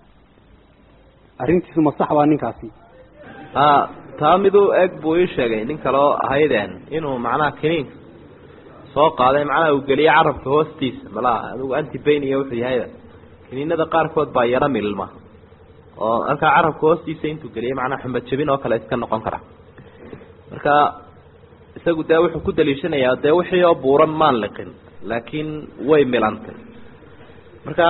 arrintiisu ma sax baa ninkaasi a taa miduu eg buu ii sheegay nin kaleo ahaydeen inuu macnaha kiniinka soo qaaday macnaha uu geliyay carabka hoostiisa malaha adigu antibain iyo wuxuu yahayba kiniinada qaarkood baa yaro milma oo halkaa carabka hoostiisa intuu geliyay macnaha xumad jabin oo kale iska noqon kara marka isagu dee wuxuu ku daliishanayaa dee wixii oo buuran maan liqin laakiin way milantay marka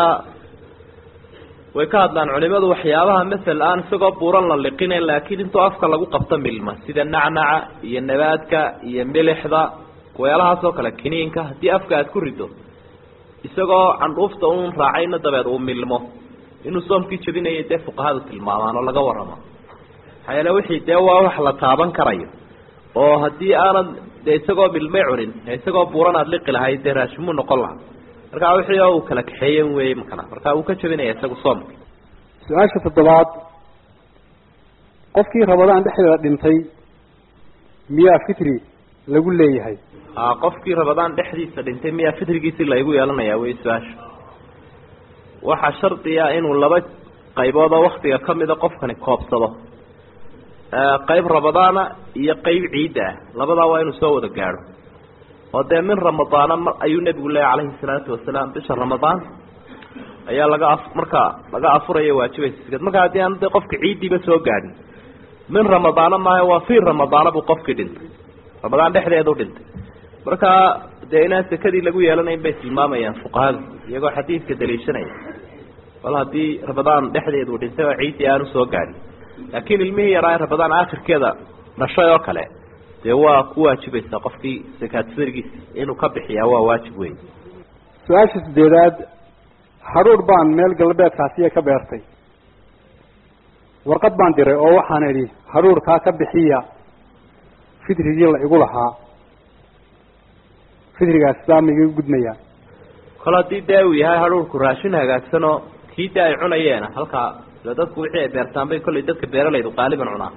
way ka hadlaan culimadu waxyaabaha masel aan isagoo buuran la liqine laakiin intuu afka lagu qabto milma sida nacnaca iyo nabaadka iyo milixda weelahaas oo kale kiniinka haddii afka aad ku rido isagoo candhuufta un raacayna dabeed uu milmo inuu soomkii jabinayo dee fuqahadu tilmaamaan oo laga warramo maxaa yeele wixii dee waa wax la taaban karayo oo haddii aanad dee isagoo milmay cunin ee isagoo buuran aada liqi lahayd dee raashimuu noqon lahaa markaa wixii oo uu kala kaxeeyen wey makana marka uu ka jabinaya isagu soomka su-aasha toddobaad qofkii rabadaan dhexdeeda dhintay miyaa fitri lagu leeyahay a qofkii rabadaan dhexdiisa dhintay miyaa fitrigiisi laygu yeelanayaa wey su-aasha waxaa shardiya inuu laba qaybood oo waktiga kamida qofkani koobsado qayb rabadaana iyo qayb ciidda ah labadaa waa inuu soo wada gaadho oo dee min ramadaana mar ayuu nebigu leeya calayhi salaatu wasalaam bisha ramadaan ayaa laga a markaa laga afuraya waajibaysa sikad markaa haddii aan de qofka ciiddiiba soo gaadhin min ramadaana maayo waa fii ramadaana buu qofkii dhintay ramadaan dhexdeedu dhintay markaa dee inaan sekadii lagu yeelanayn bay tilmaamayaan fuqahadu iyagoo xadiidka daliishanaya bal haddii ramadaan dhexdeedu dhintay oo ciiddii aanu soo gaadhin laakiin ilmihii yaraa ramadaan aakhirkeeda dhashay oo kale dee waa ku waajibaysaa qofkii sakaad sirgiisa inuu ka bixiyaa waa waajib wey su-aasha sideedaad hadhuudh baan meel galbeedkaasiya ka beertay warqad baan diray oo waxaan idhi hadhuudhkaa ka bixiya fitrigii la igu lahaa fitrigaas sidaa ma igaga gudmayaa kol haddii dee uu yahay hadhuudhku raashin hagaagsanoo kii dee ay cunayeena halkaa ila dadku wixii ay beertaan bay kollay dadka beeralaydu qaaliban cunaa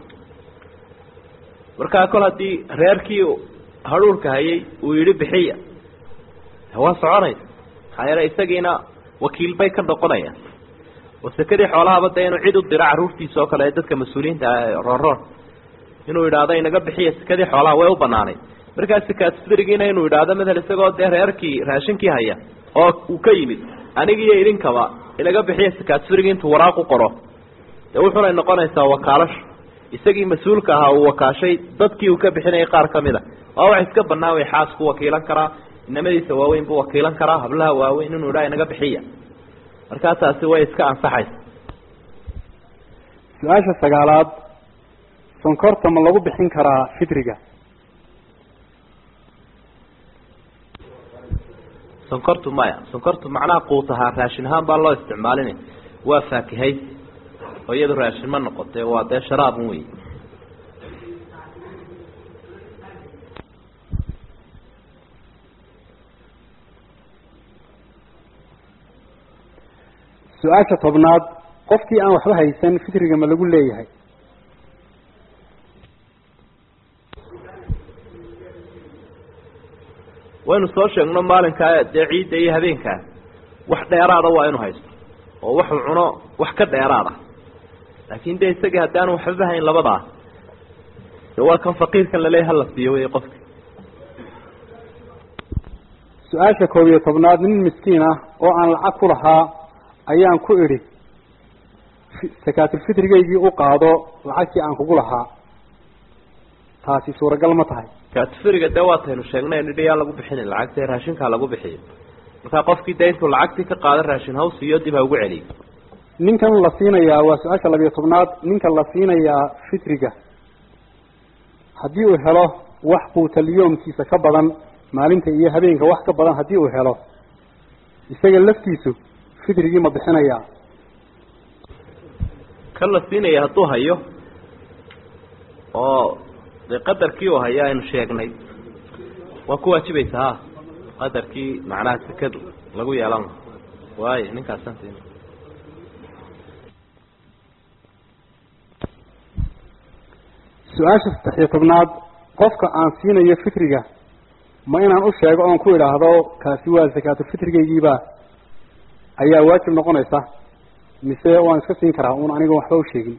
markaa kol haddii reerkii hadhuurka hayay uu yidhi bixiya waa soconaysa maxaa yeele isagiina wakiil bay ka noqonayaan oo sekadii xoolahaba dee inuu cid u diro carruurtiisa oo kale ee dadka mas-uuliyiinta ah roonroon inuu yidhaahdo inaga bixiya sekadii xoolaha way u banaanay markaa sikaasfidrigiina inuu yidhaahdo matal isagoo dee reerkii raashinkii haya oo uu ka yimid anigiiyo idinkaba inaga bixiya sikaasfidrigi intuu waraaq u qoro dee wuxunay noqonaysaa wakaalasho isagii mas-uulka ahaa uu wakaashay dadkii uu ka bixinayay qaar ka mid a waa wax iska banaan way xaasku wakiilan karaa inamadiisa waaweyn buu wakiilan karaa hablaha waaweyn inuu idhaa inaga bixiya markaa taasi way iska ansaxaysa su-aasha sagaalaad sonkorta ma lagu bixin karaa fitriga sonkortu maya sonkortu macnaha quut ahaa raashin ahaan baa loo isticmaalinay waa faakihaysi oo iyadu raashin ma noqotee waa dee sharaabun wey su-aasha tobnaad qofkii aan waxba haysan fitriga ma lagu leeyahay waynu soo sheegno maalinkaa dee ciidda iyo habeenkaa wax dheeraada waa inu haysto oo waxuu cuno wax ka dheeraada laakin de isagii haddii aanu waxbaba hayn labadaa de waa kan faqiirkan laleeya hala siiyo wey qofka su-aasha koob iyo tobnaad nin miskiin ah oo aan lacag ku lahaa ayaan ku idhi sakaatulfitrigaygii u qaado lacagtii aan kugu lahaa taasi suuragal ma tahay sakaatufiriga dee waataynu sheegnay nidhi yaa lagu bixinin lacagta raashinkaa lagu bixiyo markaa qofkii dee intuu lacagtii ka qaada raashin haw siiyo dib ha ugu celiyo ninkan la siinayaa waa su-aasha labiyo tobnaad ninka la siinayaa fitriga haddii uu helo wax quutalyoomkiisa ka badan maalinta iyo habeenka wax ka badan haddii uu helo isaga laftiisu fitrigii ma bixinayaa kan la siinaya hadduu hayo oo dee qadarkii uu hayo aynu sheegnay waa ku waajibaysa ha qadarkii macnaha sekadu lagu yeelan laha waayo ninkaasaan siin su-aasha saddex iyo tobnaad qofka aan siinayo fitriga ma inaan u sheego oon ku idhaahdo kaasi waa sakaatulfitrigaygiiba ayaa waajib noqonaysa mise waan iska siin karaa un aniga waxba u sheegin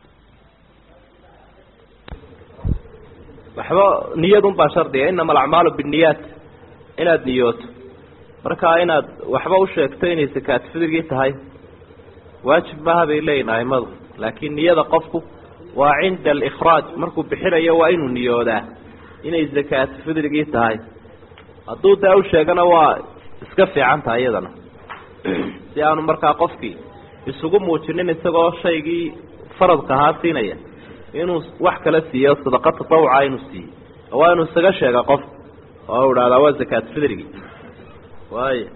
waxba niyadun baa shardiga inama alacmaalu binniyaat inaad niyooto markaa inaad waxba u sheegto inay sakaatulfitrigii tahay waajib maaha bay leeyihin aimadu laakiin niyada qofku waa cinda alikhraaj markuu bixinayo waa inuu niyoodaa inay sakaatulfitrigii tahay hadduu daa u sheegana waa iska fiican tahay iyadana si aanu markaa qofkii isugu muujinin isagoo shaygii faradka ahaa siinaya inuu wax kala siiyo sadaqa tatawuca inuu siiyo waa inuu isaga sheega qof oo idhahdaa waa sakaatulfitrigii waayo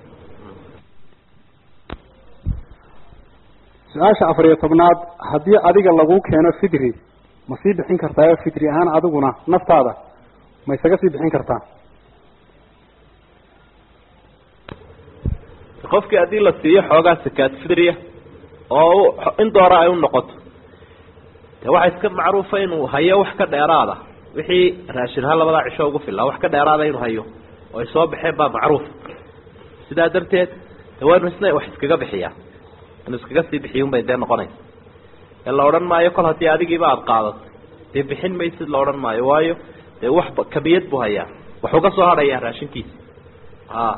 su-aasha afar iyo tobnaad haddii adiga lagu keeno fitri ma sii bixin kartaa fitri ahaan adiguna naftaada ma isaga sii bixin kartaa qofkii haddii la siiyo xoogaa sakaat fidriya oo in doora ay u noqoto de waxaa iska macruufa inuu hayo wax ka dheeraada wixii raashinha labadaa cisho ugu fillaa wax ka dheeraada inuu hayo oo ay soo baxeen baa macruuf sidaa darteed de waa inu isna wax iskaga bixiyaa inuu iskaga sii bixiy un bay dee noqonaysa ee la odhan maayo kol haddii adigiiba aada qaadato dee bixin maysid la odhan maayo waayo dee wax kamiyad buu hayaa waxuu ka soo hadhayaa raashinkiisa a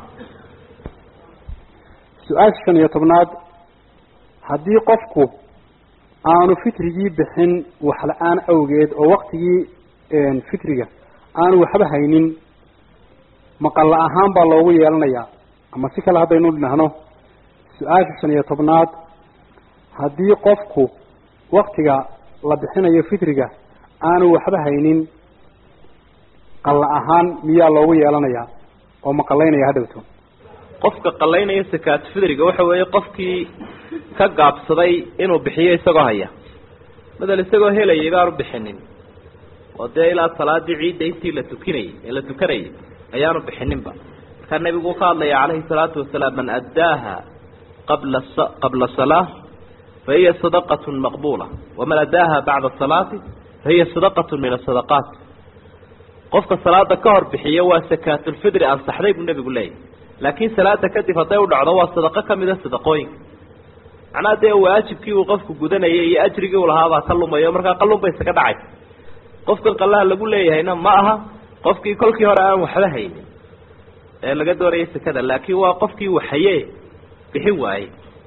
su-aasha shan iyo tobnaad haddii qofku aanu fitrigii bixin wax la-aan awgeed oo waktigii fitriga aanu waxba haynin maqalla ahaan baa loogu yeelanayaa ama si kale haddaynu dhahno su-aasha shan iyo tobnaad haddii qofku waktiga la bixinayo fitriga aanu waxba haynin qalla ahaan miyaa loogu yeelanayaa oo maqalaynaya hadhowto qofka qalaynaya sakaat fidriga waxa weeye qofkii ka gaabsaday inuu bixiyo isagoo haya madal isagoo helayay baanu bixinin oo dee ilaa salaadii ciidda intii la tukinayay ee la tukanayay ayaanu bixininba markaa nebigu uu ka hadlaya calayhi salaatu wasalaam man addaaha qabla qabla salaa fahiya sadaqat maqbula waman addaaha bacda salaati fahiya sadaqat min asadaqaat qofka salaada ka hor bixiyo waa sakaatulfidri ansaxday buu nebigu leeyahy laakiin salaada kadib hadday u dhacdo waa sadaqo kamida sadaqooyinka macnaha dee waajibkii uu qofku gudanayay iyo ajrigii uu lahaabaa ka lumayo markaa qalun bay isaga dhacay qofkan qallaha lagu leeyahayna ma aha qofkii kolkii hore aan waxba haynin ee laga doonayay sekada laakiin waa qofkii waxaye bixin waayey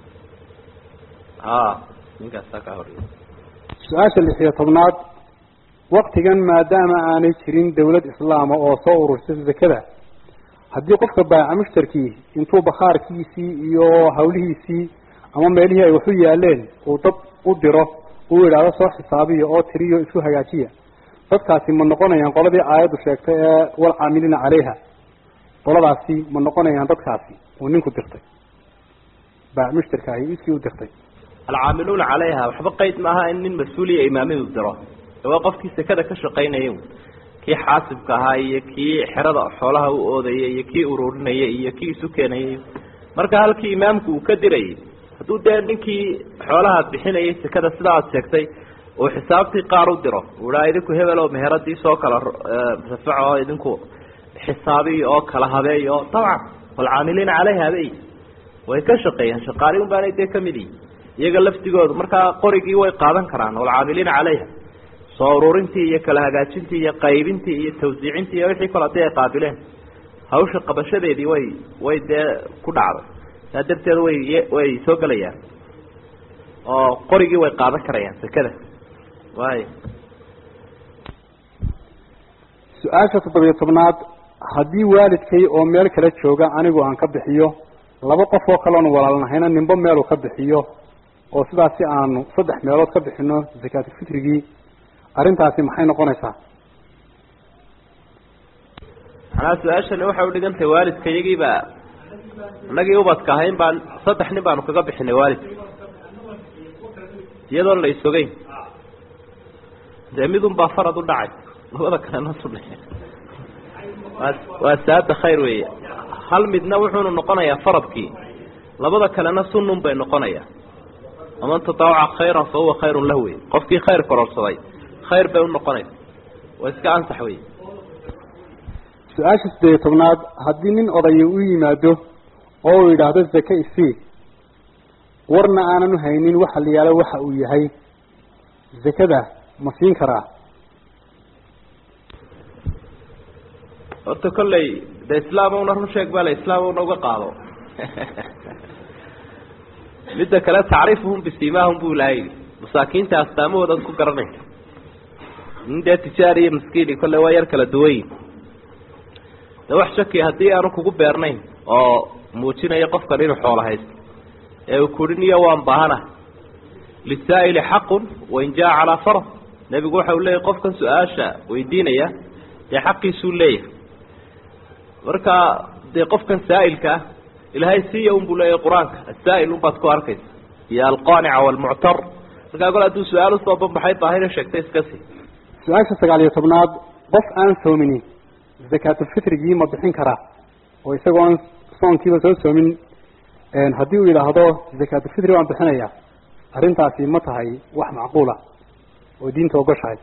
a ninkaasaa kaa hor su-aasha lix iyo tobnaad waktigan maadaama aanay jirin dawlad islaama oo soo urursa zakada haddii qofka baaca mushtarkii intuu bakhaarkiisii iyo hawlihiisii ama meelihii ay waxu yaaleen uu dad u diro uu yidhaahdo soo xisaabiya oo tiriyo isu hagaajiya dadkaasi ma noqonayaan qoladii aayaddu sheegtay ee walcaamiliina caleyha qoladaasi ma noqonayaan dadkaasi uu ninku dirtay baac mushtarka ahi iskii u dirtay alcaamiluuna calayha waxba qeyd maaha in nin mas-uuliya imaamidu diro waa qofkii sekada ka shaqaynaya kii xaasibka ahaa iyo kii xerada xoolaha u oodaya iyo kii ururinaya iyo kii isu keenayay marka halkii imaamku uu ka dirayay hadduu dee ninkii xoolaha bixinayay sekada sida aad sheegtay uu xisaabtii qaar u diro uu idhaa idinku hebel oo meheradii soo kala rafaco oo idinku xisaabiy oo kala habeey oo dabcan walcaamiliina caleyha bay way ka shaqeeyaan shaqaali un baanay dee kamid yihi iyaga laftigoodu markaa qorigii way qaadan karaan walcaamiliina caleyha soo ururintii iyo kala hagaajintii iyo qaybintii iyo tawsiicintii iyo wixii kale hadii ay qaabileen hawsha qabashadeedii way way dee ku dhacday saa darteed way way soo gelayaan oo qorigii way qaadan karayaan sekada waay su-aasha toddobiyo tobnaad haddii waalidkay oo meel kala jooga anigu aan ka bixiyo laba qof oo kaleonu walaalnahayna ninbo meeluu ka bixiyo oo sidaas si aanu saddex meelood ka bixino zakaatulfitrigii arrintaasi maxay noqonaysaa manaa su-aashani waxay udhigantahay waalidka iyagiiba inagii ubadka ahayn baan saddex nin baanu kaga bixinay waalidka iyadoon la isogeyn dee midun baa farad u dhacay labada kalena sune waa waa saada khayr weeye hal midna wuxuunu noqonayaa faradkii labada kalena sunun bay noqonayaa waman tataawaca khayran fa huwa khayrun lah wey qofkii khayr kororsaday khayr bay unoqonaysa waa iska ansax wey su-aasha siddeeyo tobnaad haddii nin odaya u yimaado oo uu yidhaahdo zake isii warna aanan u haynin waxa la yaalo waxa uu yahay zakada ma siin karaa horta kolley de islaamowna run sheeg baa la islaamowna uga qaado midda kale tacriifuhum bisimaahum bu ilahay yidhi masaakiinta astaamahoodaad ku garanaysa nin dee tijaar iyo maskiini kolley waa yar kala duwanyin de wax shaki haddii aanu kugu beernayn oo muujinaya qofkan inuu xoolo haysto ee uu kuhi niyo waan baahana lisaa'ili xaqun wain jaa calaa farad nebigu waxa uu leeyahy qofkan su-aasha weydiinaya dee xaqiisuu leeyahay marka dee qofkan saa'ilka ah ilaahay siiya un buu leeyahay qur-aanka asaa'il un baad ku arkaysa iyo alqaanica waalmuctar markaa gol hadduu su-aal usoo banbaxay baahina sheegtay iska sii su-aasha sagaal iyo tobnaad qof aan soomini zakaatulfitrigii ma bixin karaa oo isagoon soonkiiba soo soomin haddii uu yidhaahdo zakaatulfitri waan bixinayaa arrintaasi ma tahay wax macquula oo diinta ogoshahay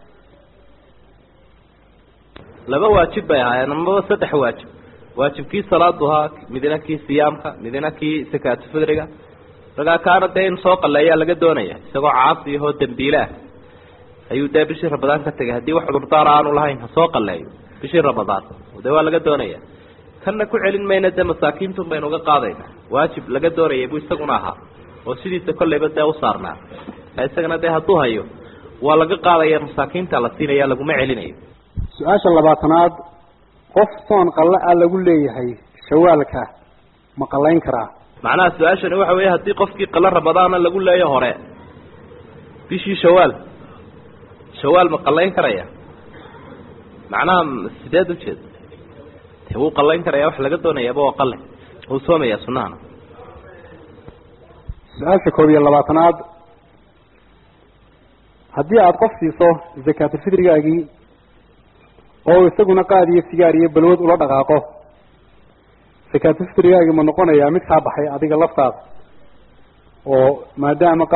laba waajib bay ahaayeen amaba saddex waajib waajibkii salaaduhaa midna kii siyaamka midna kii sakaatulfitriga markaa kaana dee in soo qaleeyaa laga doonaya isagoo caasi ahoo dambiile ah ayuu dee bishii ramadaan ka tegay haddii wax cudurdaar aanu lahayn ha soo qaleeyo bishii ramadaan dee waa laga doonaya kanna ku celin mayna dee masaakiintun baynu uga qaadayna waajib laga doonayay buu isaguna ahaa oo sidiisa kolleyba dee u saarnaa isagana dee hadduu hayo waa laga qaadaya masaakiinta la siinaya laguma celinayo su-aasha labaatanaad qof soon qalle ah lagu leeyahay shawaalka ma qallayn karaa macnaha su-aashani waxa weeye haddii qofkii qale ramadaana lagu leeyo hore bishii shawaal shawaal ma qallayn karaya macnaha sideed ujeed de wuu qallayn karaya wax laga doonayaaba waa qale wuu soomaya sunahana su-aasha koob iyo labaatanaad haddii aada qof siiso zakaatulfitrigaagii oo isaguna qaad iyo sigaar iyo balwad ula dhaqaaqo zakaatulfitrigaagii ma noqonayaa mid kaa baxay adiga laftaada oo maadaama